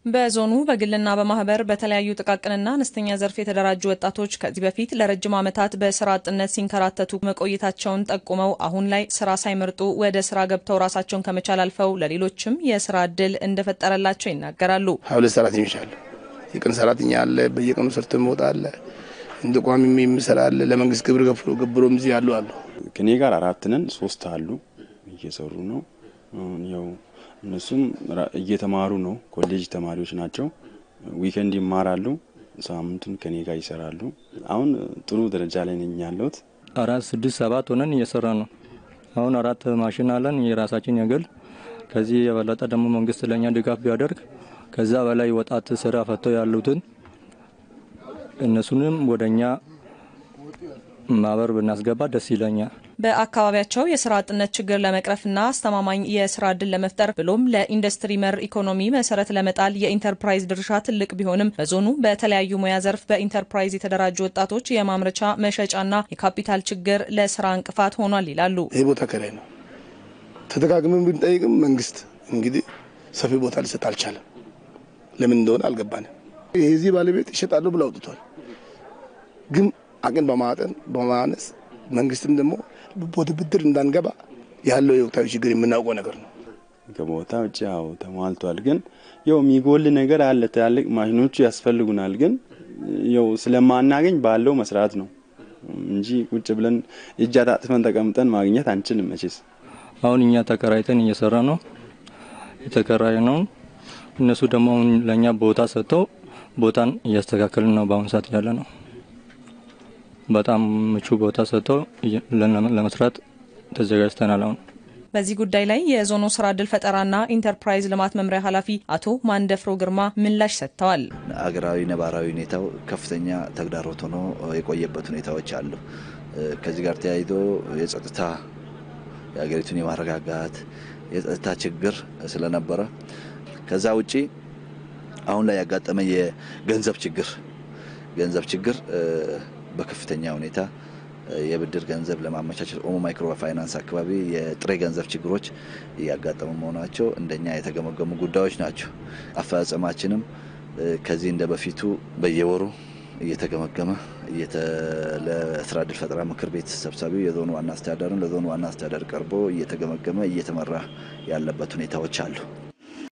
በዞኑ በግልና በማህበር በተለያዩ ጥቃቅንና አነስተኛ ዘርፍ የተደራጁ ወጣቶች ከዚህ በፊት ለረጅም ዓመታት በስራ አጥነት ሲንከራተቱ መቆየታቸውን ጠቁመው አሁን ላይ ስራ ሳይመርጡ ወደ ስራ ገብተው ራሳቸውን ከመቻል አልፈው ለሌሎችም የስራ እድል እንደፈጠረላቸው ይናገራሉ። ሁለት ሰራተኞች አሉ። የቀን ሰራተኛ አለ፣ በየቀኑ ሰርቶ የሚወጣ አለ፣ እንደ ቋሚ የሚሰራ አለ፣ ለመንግስት ግብር ገብሮም እዚህ ያሉ አሉ። ከኔ ጋር አራት ነን፣ ሶስት አሉ እየሰሩ ነው ያው እነሱም እየተማሩ ነው። ኮሌጅ ተማሪዎች ናቸው። ዊከንድ ይማራሉ። ሳምንቱን ከኔ ጋር ይሰራሉ። አሁን ጥሩ ደረጃ ላይ ነኝ ያለሁት። አራት ስድስት ሰባት ሆነን እየሰራ ነው። አሁን አራት ማሽን አለን የራሳችን የግል። ከዚህ የበለጠ ደግሞ መንግስት ለእኛ ድጋፍ ቢያደርግ ከዛ በላይ ወጣት ስራ ፈተው ያሉትን እነሱንም ወደኛ ማህበር ብናስገባ ደስ ይለኛል። በአካባቢያቸው የስራ አጥነት ችግር ለመቅረፍና አስተማማኝ የስራ እድል ለመፍጠር ብሎም ለኢንዱስትሪ መር ኢኮኖሚ መሰረት ለመጣል የኢንተርፕራይዝ ድርሻ ትልቅ ቢሆንም በዞኑ በተለያዩ ሙያ ዘርፍ በኢንተርፕራይዝ የተደራጁ ወጣቶች የማምረቻ መሸጫና የካፒታል ችግር ለስራ እንቅፋት ሆኗል ይላሉ። ይህ ቦታ ከላይ ነው። ተደጋግመን ብንጠይቅም መንግስት እንግዲህ ሰፊ ቦታ ሊሰጥ አልቻለም። ለምን እንደሆነ አልገባንም። የዚህ ባለቤት ይሸጣሉ ብለው አውጥቷል። ግን አቅን በማጠን በማነስ መንግስትም ደግሞ ወደ ብድር እንዳንገባ ያለው የወቅታዊ ችግር የምናውቀው ነገር ነው። ከቦታ ውጭ ያው ተሟልቷል። ግን ያው የሚጎል ነገር አለ። ትላልቅ ማሽኖቹ ያስፈልጉናል። ግን ያው ስለማናገኝ ባለው መስራት ነው እንጂ ቁጭ ብለን እጅ አጣጥፈን ተቀምጠን ማግኘት አንችልም። መቼስ አሁን እኛ ተከራይተን እየሰራ ነው የተከራይ ነው። እነሱ ደግሞ አሁን ለእኛ ቦታ ሰጥተው ቦታን እያስተካከልን ነው በአሁኑ ሰዓት ያለ ነው። በጣም ምቹ ቦታ ሰጥተው ለመስራት ተዘጋጅተናል። አሁን በዚህ ጉዳይ ላይ የዞኑ ስራ እድል ፈጠራና ኢንተርፕራይዝ ልማት መምሪያ ኃላፊ አቶ ማንደፍሮ ግርማ ምላሽ ሰጥተዋል። አገራዊ ነባራዊ ሁኔታው ከፍተኛ ተግዳሮት ሆኖ የቆየበት ሁኔታዎች አሉ። ከዚህ ጋር ተያይዞ የጸጥታ የሀገሪቱን የማረጋጋት የጸጥታ ችግር ስለነበረ ከዛ ውጪ አሁን ላይ ያጋጠመ የገንዘብ ችግር ገንዘብ ችግር በከፍተኛ ሁኔታ የብድር ገንዘብ ለማመቻቸት ኦሞ ማይክሮ ፋይናንስ አካባቢ የጥሬ ገንዘብ ችግሮች እያጋጠሙ መሆናቸው እንደኛ የተገመገሙ ጉዳዮች ናቸው። አፈጻጸማችንም ከዚህ እንደ በፊቱ በየወሩ እየተገመገመ ለስራ እድል ፈጠራ ምክር ቤት ሰብሳቢው የዞኑ ዋና አስተዳደርን ለዞኑ ዋና አስተዳደር ቀርቦ እየተገመገመ እየተመራ ያለበት ሁኔታዎች አሉ።